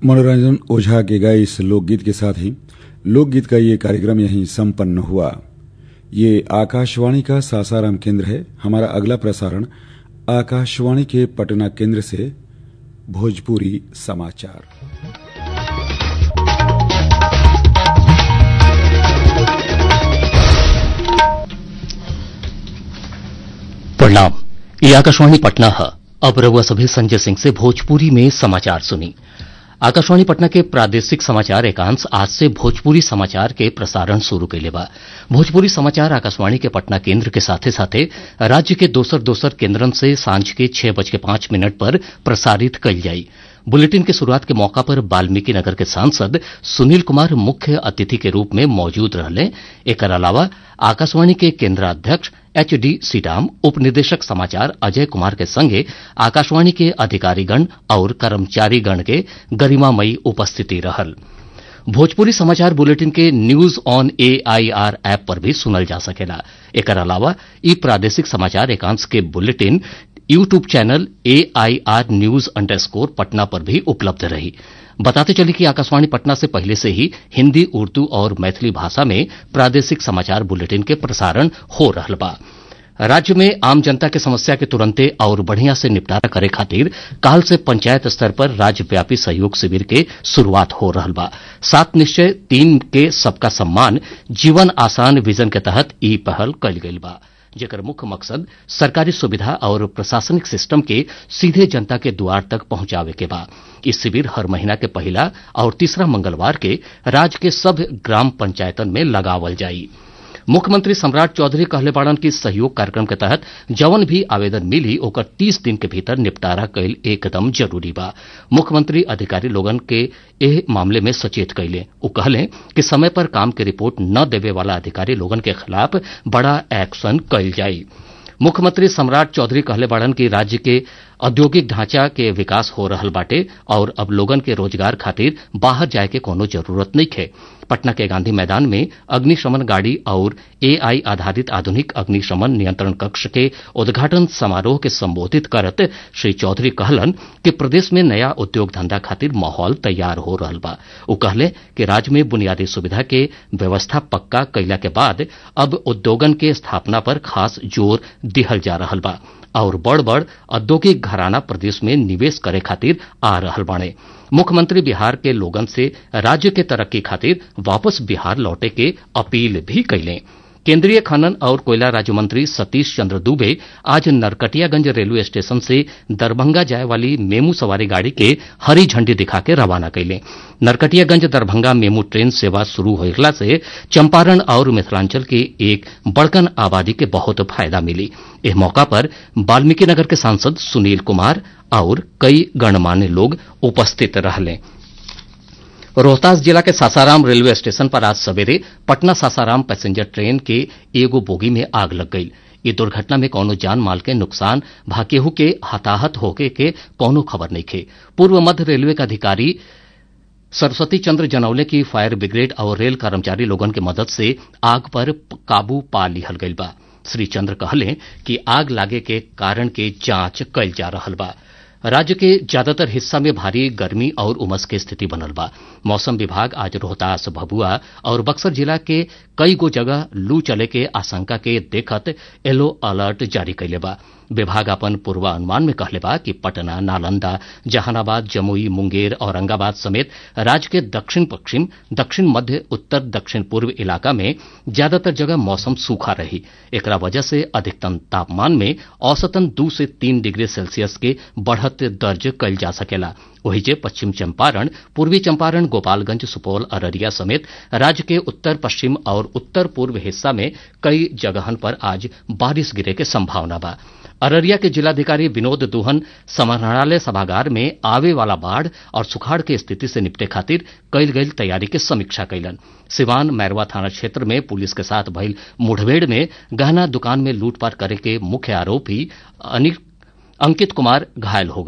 मनोरंजन ओझा के गाए इस लोकगीत के साथ ही लोकगीत का ये कार्यक्रम यहीं संपन्न हुआ ये आकाशवाणी का सासाराम केंद्र है हमारा अगला प्रसारण आकाशवाणी के पटना केंद्र से भोजपुरी समाचार प्रणाम ये आकाशवाणी पटना है अब रउआ सभी संजय सिंह से भोजपुरी में समाचार सुनी आकाशवाणी पटना के प्रादेशिक समाचार एकांश आज से भोजपुरी समाचार के प्रसारण शुरू कैले बा भोजपुरी समाचार आकाशवाणी के पटना केंद्र के साथे साथे राज्य के दोसर दोसर केंद्रन से सांझ के छह बज के पांच मिनट पर प्रसारित कइल जाई बुलेटिन के शुरुआत के मौका पर वाल्मीकि नगर के सांसद सुनील कुमार मुख्य अतिथि के रूप में मौजूद रहले एकर अलावा आकाशवाणी के केंद्राध्यक्ष एच डी सीडाम उप निदेशक समाचार अजय कुमार के संगे आकाशवाणी के अधिकारीगण और कर्मचारीगण के गरिमामयी उपस्थिति रहल भोजपुरी समाचार बुलेटिन के न्यूज ऑन एआईआर ऐप पर भी सुनल जा सकेला एकर अलावा ई प्रादेशिक समाचार एकांश के bulletin YouTube channel AIR news underscore Patna पर भी उपलब्ध रही बताते चले कि आकाशवाणी पटना से पहले से ही हिंदी उर्दू और मैथिली भाषा में प्रादेशिक समाचार बुलेटिन के प्रसारण हो रहल बा राज्य में आम जनता के समस्या के तुरंते और बढ़िया से निपटारा करे खातिर काल से पंचायत स्तर पर राज्यव्यापी सहयोग शिविर के शुरुआत हो रहल बा सात निश्चय तीन के सबका सम्मान जीवन आसान विजन के तहत ई पहल कल गई बा जेकर मुख्य मकसद सरकारी सुविधा और प्रशासनिक सिस्टम के सीधे जनता के द्वार तक पहुंचावे के बा इस शिविर हर महीना के पहला और तीसरा मंगलवार के राज्य के सब ग्राम पंचायतन में लगावल जाई मुख्यमंत्री सम्राट चौधरी कहले बाड़न की सहयोग कार्यक्रम के तहत जवन भी आवेदन मिली ओकर तीस दिन के भीतर निपटारा कैल एकदम जरूरी बा मुख्यमंत्री अधिकारी लोगन के एह मामले में सचेत कैले उ कहले कि समय पर काम के रिपोर्ट न देवे वाला अधिकारी लोगन के खिलाफ बड़ा एक्शन कैल जाई मुख्यमंत्री सम्राट चौधरी कहले बाड़न की राज्य के औद्योगिक ढांचा के विकास हो रहल बाटे और अब लोगन के रोजगार खातिर बाहर जाए के कोनो जरूरत नहीं है पटना के गांधी मैदान में अग्निशमन गाड़ी और एआई आधारित आधुनिक अग्निशमन नियंत्रण कक्ष के उद्घाटन समारोह के संबोधित करत श्री चौधरी कहलन कि प्रदेश में नया उद्योग धंधा खातिर माहौल तैयार हो रहल बा उ कहले कि राज्य में बुनियादी सुविधा के व्यवस्था पक्का कैला के बाद अब उद्योगन के स्थापना पर खास जोर दिहल जा रहल बा और बड़ बड़ औद्योगिक घराना प्रदेश में निवेश करे खातिर आ रहल बाणे मुख्यमंत्री बिहार के लोगन से राज्य के तरक्की खातिर वापस बिहार लौटे के अपील भी कैले केंद्रीय खनन और कोयला राज्य मंत्री सतीश चंद्र दुबे आज नरकटियागंज रेलवे स्टेशन से दरभंगा जाए वाली मेमू सवारी गाड़ी के हरी झंडी दिखा के रवाना कैले नरकटियागंज दरभंगा मेमू ट्रेन सेवा शुरू होगला से चंपारण और मिथिलांचल के एक बड़कन आबादी के बहुत फायदा मिली इस मौका पर वाल्मीकि नगर के सांसद सुनील कुमार और कई गणमान्य लोग उपस्थित रहले रोहतास जिला के सासाराम रेलवे स्टेशन पर आज सवेरे पटना सासाराम पैसेंजर ट्रेन के एगो बोगी में आग लग गई ये दुर्घटना में कौनो जान माल के नुकसान भाकेहू के हताहत होके के कौनो खबर नहीं खे पूर्व मध्य रेलवे के अधिकारी सरस्वती चंद्र जनौले की फायर ब्रिगेड और रेल कर्मचारी लोगन के मदद से आग पर काबू पा लिहल गई बा श्री चंद्र कहले कि आग लागे के कारण के जांच कल जा रहल बा राज्य के ज्यादातर हिस्सा में भारी गर्मी और उमस के स्थिति बनल बा मौसम विभाग आज रोहतास भभुआ और बक्सर जिला के कई गो जगह लू चले के आशंका के देखत येलो अलर्ट जारी कैले बा विभाग अपन पूर्वानुमान में कहले बा कि पटना नालंदा जहानाबाद जमुई मुंगेर औरंगाबाद समेत राज्य के दक्षिण पश्चिम दक्षिण मध्य उत्तर दक्षिण पूर्व इलाका में ज्यादातर जगह मौसम सूखा रही एकरा वजह से अधिकतम तापमान में औसतन दू से तीन डिग्री सेल्सियस के बढ़त दर्ज कल जा सकेला वही जे पश्चिम चंपारण पूर्वी चंपारण गोपालगंज सुपौल अररिया समेत राज्य के उत्तर पश्चिम और उत्तर पूर्व हिस्सा में कई जगहन पर आज बारिश गिरे के संभावना बा अररिया के जिलाधिकारी विनोद दुहन समाहरणालय सभागार में आवे वाला बाढ़ और सुखाड़ के स्थिति से निपटे खातिर कईल गई तैयारी के समीक्षा कैलन सिवान मैरवा थाना क्षेत्र में पुलिस के साथ भइल मुठभेड़ में गहना दुकान में लूटपाट करे के मुख्य आरोपी अंकित कुमार घायल हो